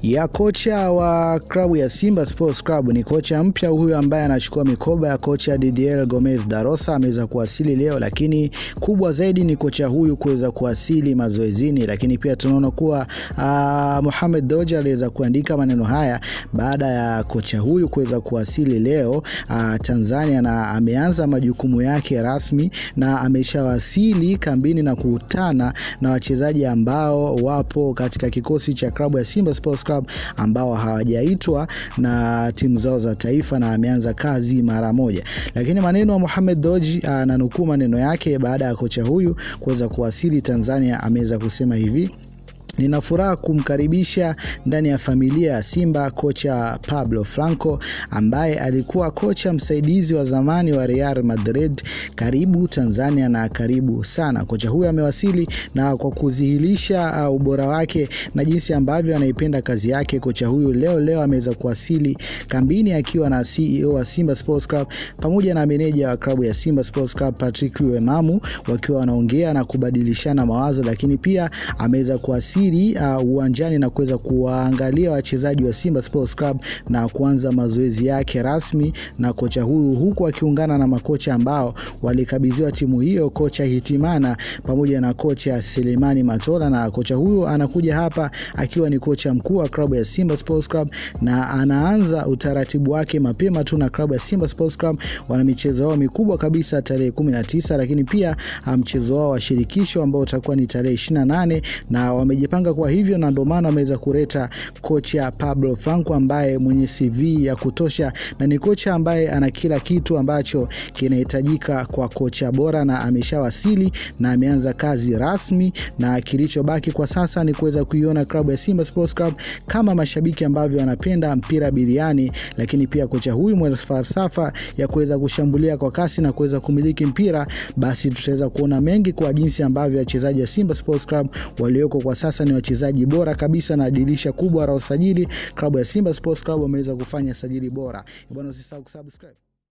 ya kocha wa klabu ya Simba Sports Club. Ni kocha mpya huyu ambaye anachukua mikoba ya kocha Didier Gomez Darosa, ameweza kuwasili leo, lakini kubwa zaidi ni kocha huyu kuweza kuwasili mazoezini. Lakini pia tunaona kuwa uh, Mohamed Doja aliweza kuandika maneno haya baada ya kocha huyu kuweza kuwasili leo uh, Tanzania, na ameanza majukumu yake rasmi na ameshawasili kambini na kukutana na wachezaji ambao wapo katika kikosi cha klabu ya Simba Sports Club ambao hawajaitwa na timu zao za taifa na ameanza kazi mara moja. Lakini maneno ya Mohamed Doji ananukuu maneno yake baada ya kocha huyu kuweza kuwasili Tanzania, ameweza kusema hivi: Nina furaha kumkaribisha ndani ya familia ya Simba kocha Pablo Franco ambaye alikuwa kocha msaidizi wa zamani wa Real Madrid. Karibu Tanzania na karibu sana. Kocha huyu amewasili na kwa kudhihirisha uh, ubora wake na jinsi ambavyo anaipenda kazi yake. Kocha huyu leo leo ameweza kuwasili kambini akiwa na CEO wa Simba Sports Club pamoja na meneja wa klabu ya Simba Sports Club Patrick Luemamu wakiwa wanaongea na kubadilishana mawazo, lakini pia ameweza kuwasili Uh, uwanjani na kuweza kuwaangalia wachezaji wa Simba Sports Club na kuanza mazoezi yake rasmi na kocha huyu, huku akiungana na makocha ambao walikabidhiwa timu hiyo, kocha Hitimana pamoja na kocha Selemani Matola. Na kocha huyu anakuja hapa akiwa ni kocha mkuu wa klabu ya Simba Sports Club na anaanza utaratibu wake mapema tu na klabu ya Simba Sports Club. Wana michezo wao mikubwa kabisa tarehe 19, lakini pia mchezo wao wa shirikisho ambao utakuwa ni tarehe 28 na wameji panga kwa hivyo, na ndio maana wameweza kuleta kocha Pablo Franco ambaye mwenye CV ya kutosha na ni kocha ambaye ana kila kitu ambacho kinahitajika kwa kocha bora, na ameshawasili na ameanza kazi rasmi, na kilichobaki kwa sasa ni kuweza kuiona klabu ya Simba Sports Club kama mashabiki ambavyo wanapenda mpira biliani, lakini pia kocha huyu mwenye falsafa ya kuweza kushambulia kwa kasi na kuweza kumiliki mpira, basi tutaweza kuona mengi kwa jinsi ambavyo wachezaji wa Simba Sports Club walioko kwa sasa ni wachezaji bora kabisa, na dirisha kubwa la usajili klabu ya Simba Sports Club wameweza kufanya sajili bora. Bwana, usisahau kusubscribe.